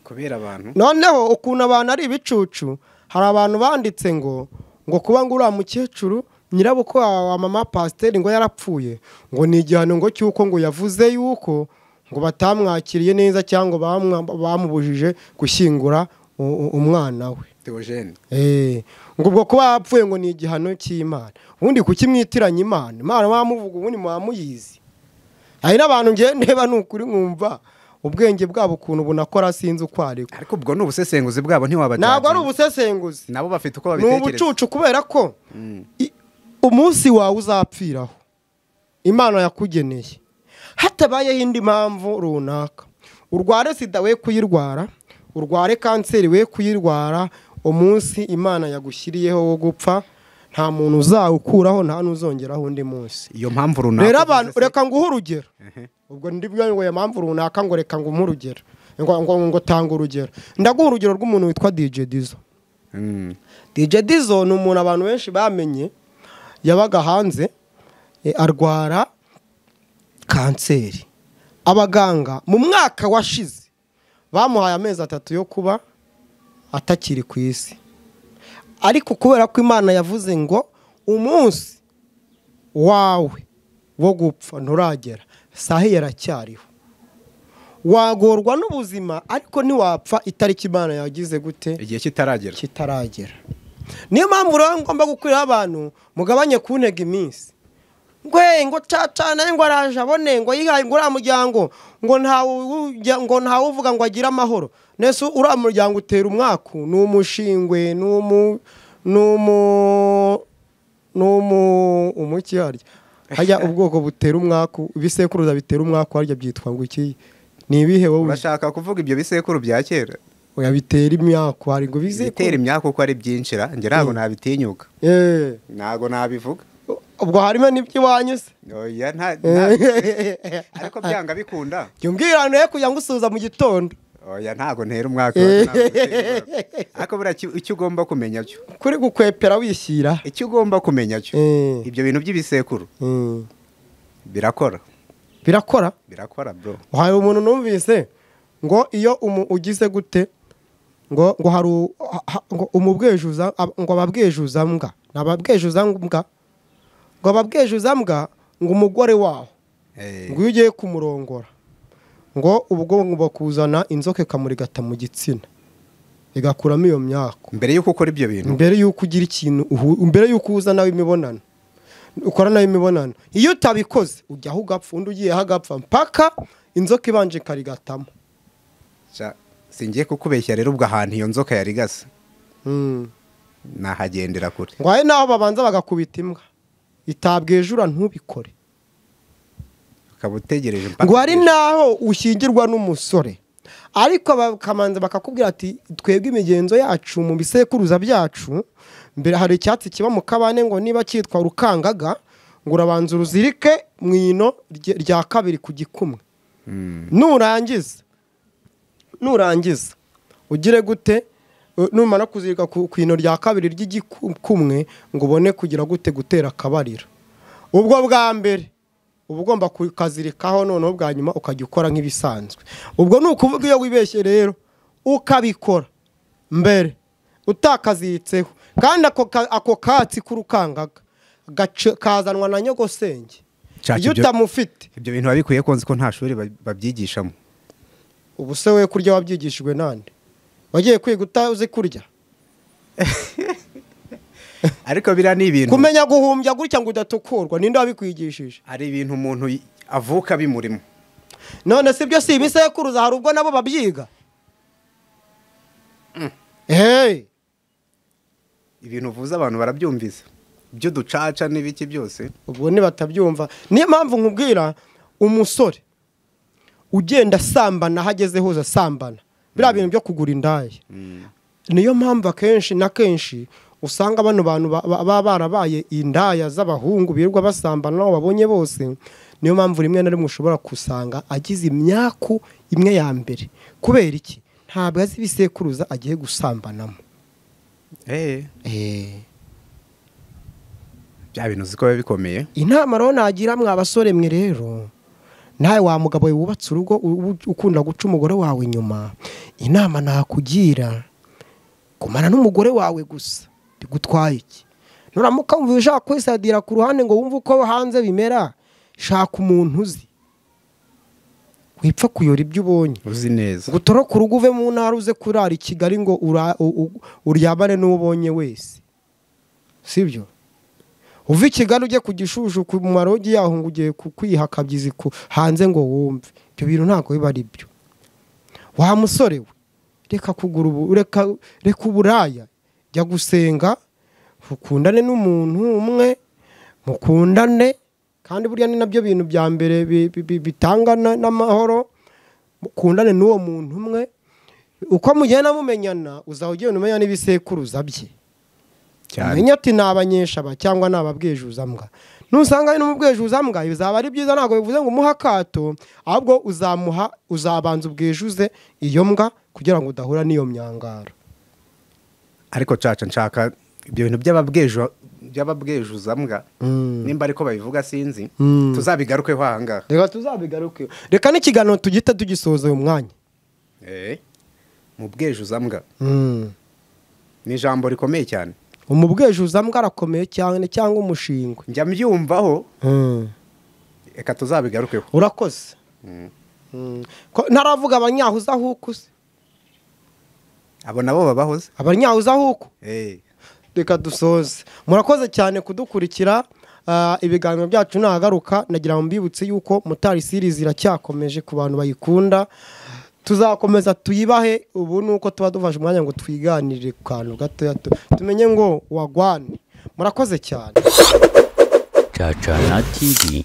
kubera abantu noneho ukuntu abantu ari ibicucu hari abantu banditse ngo ngo kuba ngo uriya mukecuru nyirabukwe wa wa mama pasiteri ngo yarapfuye ngo ni igihano ngo cy'uko ngo yavuze yuko ngo batamwakiriye neza cyangwa bamwa- bamubujije gushyingura u- u- umwana we teogene Eh, ngo ubwo kuba yapfuye ngo ni igihano cy'imana ubundi kuki mwitiranya imana imana mwamuvuga ubundi mwamuyizi hari n'abantu ngewe ndeba ni ukuri nkumva ubwenge bwabo ukuntu bunakora sinzi uko ari ko. ariko ubwo ni ubusesenguzi bwabo ntiwabajyanye ntabwo ari ubusesenguzi nabo bafite uko ni babitekereza ubucucu kubera ko i- umunsi wawe uzapfiraho imana yakugeneye hatabayeho indi mpamvu runaka urware sida we kuyirwara urware kanseri we kuyirwara umunsi imana yagushyiriyeho wo gupfa nta muntu uzawukuraho nta n'uzongeraho undi munsi iyo mpamvu runaka rero abantu uvuze se- reka nguhe urugero ubwo ndibyo ngo iyo mpamvu runaka ngo reka nguhe urugero ngo ngo ngo tanga urugero ndaguha urugero rw'umuntu witwa dj dizo Mm. DJ Dizzo ni umuntu abantu benshi bamenye yabaga hanze eh, arwara kanseri abaganga mu mwaka washize bamuhaye amezi atatu yo kuba atakiri ku isi ariko kubera ko imana yavuze ngo umunsi wawe wo gupfa nturagera sahi yaracyariho wagorwa n'ubuzima ariko ntiwapfa itariki imana yagize gute igihe kitaragera kitaragera niyo mpamvu rero ngomba gukuriraho abantu mugabanye kuntega iminsi ngwe ngo cacana ngo araje abone ngo yihaye ngo uriya muryango ngo ntawe ujya- ngo ntawe uvuga ngo agire amahoro nese uriya muryango utera umwaku ni umushingwe ni umu ni umu ni umu umuki harya harya ubwoko butera umwaku ibisekuruza bitera umwaku harya byitwa ngo iki ni ibihe wowe urashaka kuvuga ibyo bisekuru bya kera oya bitera imyaku hari ngo bitera bisekuru imyaka uko ari byinshira njye ntabwo nabitinyuka Eh. ntabwo nabivuga ubwo harimo n'ibyo iwanyu se oya nta nta- ariko jya byanga bikunda umbwirane ye kugira ngo usuza mu gitondo oya ntabwo ntera umwaka Eh. ntabwo ntera umwaka. ariko buriya ki- icyo ugomba kumenya cyo kuri gukwepera wishyira icyo ugomba kumenya cyo Eh. ibyo bintu by'ibisekuru Mm. birakora birakora birakora bro hari umuntu numvise ngo iyo umu- ugize gute ngo ngo hari u- ha- ngo umubwejuza ab- ngo ababwejuza mbwa ntababwejuza mbwa ngo ababwejuza mbwa ngo umugore waho Eh, ngo iyo ugiye kumurongora ngo ubwo ngo bakuzana inzoka ikamurigata mu gitsina igakuramo iyo myaka mbere y'uko ukora ibyo bintu mbere y'uko ugira ikintu uhu- mbere y'uko uza nawe imibonano ukora nawe imibonano iyo utabikoze ujyaho ugapfa undi ugiyeho agapfa mpaka inzoka ibanje ikarigatamo Sha, singiye kukubeshya rero ubwo ahantu iyo nzoka yari igasa Mm. nahagendera kure ngo ahe naho babanza bagakubita imbwa itabwejura ntubikore ukaba utegereje mpaka ngo hari naho ushyingirwa n'umusore ariko bakamanza bakakubwira ati twebwe imigenzo yacu mu bisekuruza byacu mbere hari icyatsi kiba mu kabane ngo niba cyitwa rukangaga ngo urabanza uruzirike mu ino rye- rya kabiri ku gikumwe nurangiza nurangiza ugire gute u- numara kuzirika ku ku ino rya kabiri ry'igikumwe ngo ubone kugira gute gutera akabariro ubwo bwa mbere uba ugomba kukazirikaho noneho bwa nyuma ukajya ukora nk'ibisanzwe ubwo ni ukuvuga iyo wibeshye rero ukabikora mbere utakaziritseho kandi ako ka- ako katsi k'urukangaga gace- kazanwa na nyogosenge Nshaka iyo ibyo- utamufite ibyo bintu biba bikwiye ko nzi ko nta shuri ba- babyigishamo ubu se we kurya wabyigishijwe nande wagiye kwiga utazi kurya ariko biriya ni ibintu kumenya guhumbya gutya ngo udatukurwa ninde wabikwigishije hari ibintu umuntu y- avuka bimurimo none si byo si ibisekuruza hari ubwo nabo babyiga hey. ibintu uvuze abantu barabyumvise iby'uducaca n'ibiki byose ubwo nibatabyumva niyo mpamvu nkubwira umusore ugenda asambana aho ageze hose asambana biriya bintu byo kugura indaya niyo mpamvu akenshi na kenshi usanga bano bantu ba- ba- baba barabaye indaya z'abahungu birirwa basambana n'abo babonye bose niyo mpamvu rimwe na rimwe ushobora gusanga agize imyaku imwe ya mbere kubera iki ntabwo azi ibisekuruza agiye gusambanamo Eh, bya bintu uzi ko biba bikomeye inama rero nagira mwabasore mwe rero nawe wa mugabo wubatse urugo u- u- ukunda guca umugore wawe inyuma inama nakugira kumara n'umugore wawe gusa bigutwaye iki nuramuka wumva ushaka kwisadira ku ruhande ngo wumve uko hanze bimera shaka umuntu uzi wipfa kuyora ibyo ubonye uzi neza ngo utoroke urugo uve mu ntara uze kurara i kigali ngo ura- u- u- uryamane n'uwo ubonye wese sibyo uva i kigali ujye ku gishushu ku marogi yaho ngo ugiye ku- kwiha akabyizi ku- hanze ngo wumve ibyo bintu ntabwo biba ari byo wa musore we reka kugura ubu reka reka uburaya jya gusenga ukundane n'umuntu umwe mukundane kandi burya ni nabyo bintu bya mbere bi- bi- bi- bitanga na- n'amahoro mukundane n'uwo muntu umwe uko mugenda mumenyana uzaba ugenda umenya n'ibisekuruza bye cyane umenya ati ni abanyeshaba cyangwa ni ababwejuzambwa nusanga ari n'umubwejuzambwa bizaba ari byiza ntabwo bivuze ngo umuhe akato ahubwo uzamuha uzabanza ubwejuze iyo mbwa kugira ngo udahura n'iyo myangaro ariko caca nshaka ibyo bintu by'ababweju by'ababwejuzambwa nimba ariko babivuga sinzi Mm. tuzabigarukeho ahangaha reka tuzabigaruke reka n'ikiganiro tugita tugisoza uyu mwanya Eh, mu bwejuzambwa ni ijambo rikomeye cyane umubwejuzambwa arakomeye cyane cyangwa umushingwe njya mbyumvaho reka tuzabigarukeho urakoze Mm. Ko- ntaravuga abanyahuzahuku se abo nabo babahoze abanyahuzahuku Eh, reka dusoze murakoze cyane kudukurikira ah, ibiganiro byacu nahagaruka nagira ngo mbibutse yuko mutari series iracyakomeje ku bantu bayikunda tuzakomeza tuyibahe ubu ni uko tuba dufashe umwanya ngo twiganirire ku kantu gatoya tu- tumenye ngo wagwane murakoze cyane Chachana TV